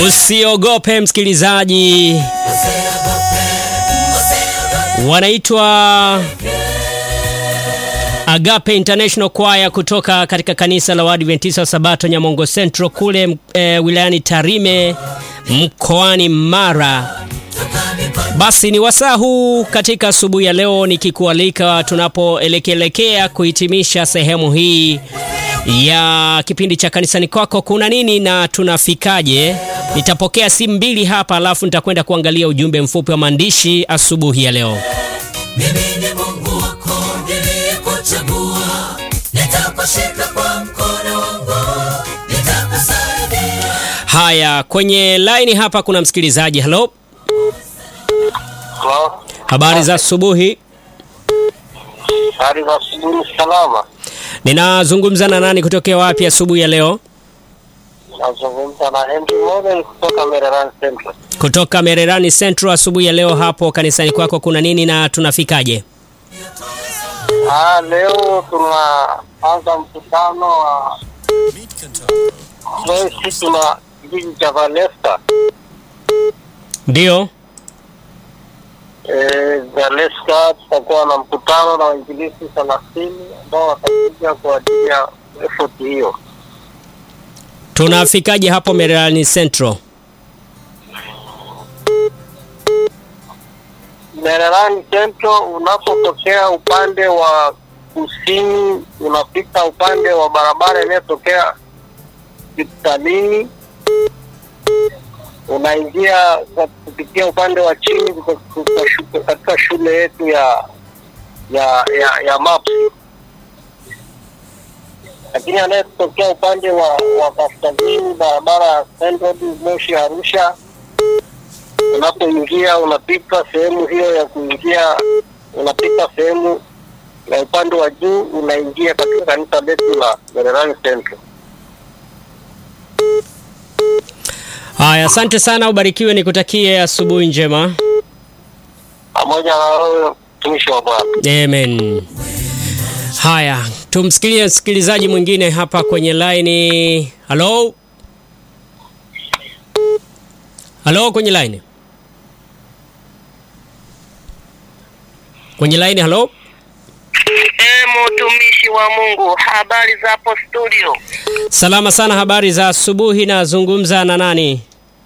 Usiogope msikilizaji, wanaitwa Agape International Choir kutoka katika kanisa la Waadventista wa Sabato Nyamongo Central kule e, wilayani Tarime mkoani Mara. Basi ni wasaa huu katika asubuhi ya leo nikikualika tunapoelekelekea kuhitimisha sehemu hii ya kipindi cha kanisani kwako kuna nini na tunafikaje. Nitapokea simu mbili hapa, alafu nitakwenda kuangalia ujumbe mfupi wa maandishi asubuhi ya leo. Mimi ni Mungu wako niliyekuchagua, nitakushika kwa mkono wangu, nitakusaidia. Haya, kwenye laini hapa kuna msikilizaji. Halo, Halo, habari za asubuhi. hali za asubuhi salama. Ninazungumza na nani kutokea wapi asubuhi ya leo? Nazungumza na Henry Model kutoka Mererani Central. Kutoka Mererani Central. Asubuhi ya leo hapo kanisani kwako kuna nini na tunafikaje? Ah, leo tunaanza mkutano wa leo sisi tuna kijiji cha Valesta. Ndiyo, Eh, Valesta tutakuwa na mkutano na wainjilisti thelathini ambao watakuja kwa ajili ya effort hiyo. tunafikaje hapo Mererani Central? Mererani Central unapotokea upande wa kusini, unapita upande wa barabara inayotokea hospitalini, unaingia kwa kupitia upande wa chini kuto- kuto- shu- katika shule yetu ya ya ya, ya MAPS, lakini anayetokea upande wa wa kaskazini, barabara ya Central Moshi Arusha unapoingia unapita sehemu hiyo ya kuingia, unapita sehemu ya upande wa juu, unaingia katika kanisa letu la Mererani Central. Haya, asante sana, ubarikiwe, nikutakie asubuhi njema. Pamoja na wewe mtumishi wa Bwana. Amen. Haya, tumsikilie msikilizaji mwingine hapa kwenye laini. Halo, halo, kwenye laini, kwenye laini. Halo, E, mtumishi wa Mungu, habari za hapo studio? salama sana, habari za asubuhi. Nazungumza na nani?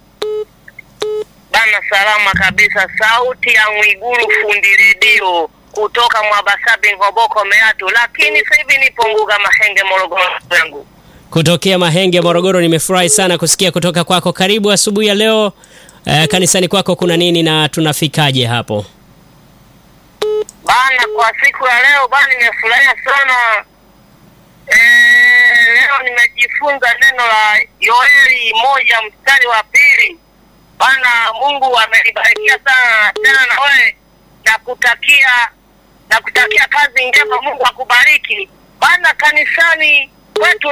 Bana, salama kabisa. Sauti ya Mwigulu fundi redio kutoka Mwabasabi Ngoboko Meatu, lakini sasa hivi nipo Nguga Mahenge Morogoro yangu. Kutokea Mahenge, Morogoro. Nimefurahi sana kusikia kutoka kwako. Karibu asubuhi ya leo. Eh, kanisani kwako kuna nini na tunafikaje hapo? Bana, kwa siku ya leo bana, nimefurahia sana e, leo nimejifunza neno la Yoeli moja mstari wa pili. Bana, Mungu amenibarikia sana tena, na wewe nakutakia nakutakia kazi njema, Mungu akubariki bana. Kanisani kwetu